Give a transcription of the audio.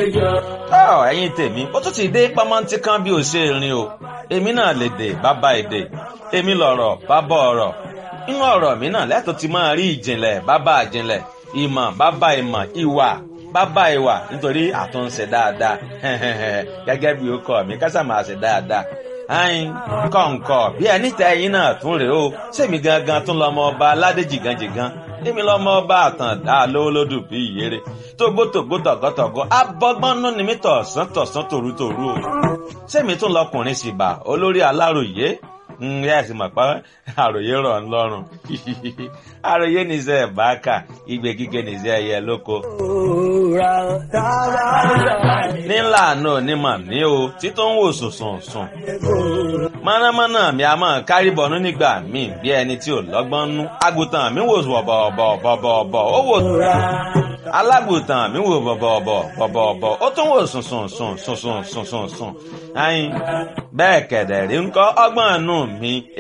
ọ ẹ̀yin tèmi ó tún ti dé pamọ́ntí kan bí ó ṣe rìn o èmi náà lè dè bàbá èdè èmi lọ̀rọ̀ bàbá ọ̀rọ̀ inú ọ̀rọ̀ mi náà lẹ́tọ̀ ti máa rí ìjìnlẹ̀ bàbá ìjìnlẹ̀ ìmọ̀ bàbá ìmọ̀ ìwà bàbá ìwà nítorí àtúnṣe dáadáa gẹ́gẹ́ bí ó kọ́ mi kásà máa ṣe dáadáa ayin kọ̀ǹkọ̀ bí ẹni tẹ ẹyin náà tún rèé o sèmi gangan tún lọmọ ọba aládé jìgànjìgàn èmi lọmọ ọba àtàndá lówólódù bí ìyèrè tógbótógbó tọ̀gọ́tọ̀gọ́ abọ́gbọ́nú ni mí tọ̀sán tọ̀sán tòrútòrú o sèmi tún lọkùnrin sì bà olórí aláròyé ǹyẹ́ ẹ̀sìn mọ̀ pé àròyé rọ̀ ń lọ́rùn àròyé nìṣẹ́ ẹ̀báàkà igbe kíkẹ́ nìṣẹ́ ẹ̀yẹ lóko. nílà náà onímọ̀ ní o títún wò sùnsùn sùn. mọ̀nàmọ́ná mi a máa kárí bọ̀nú nígbà míì bí ẹni tí ò lọ́gbọ́n nú. àgùntàn mi wò bọ̀bọ̀bọ̀bọ̀bọ̀ ó wò alágùntàn mi wò bọ̀bọ̀bọ̀bọ̀bọ̀ ó tún wò sùnsùn sùn sùnsùn sùnsùn sùn. ayin bẹ́ẹ̀ kẹ̀dẹ̀ rí ń kọ́ ọgbọ́n nù mi.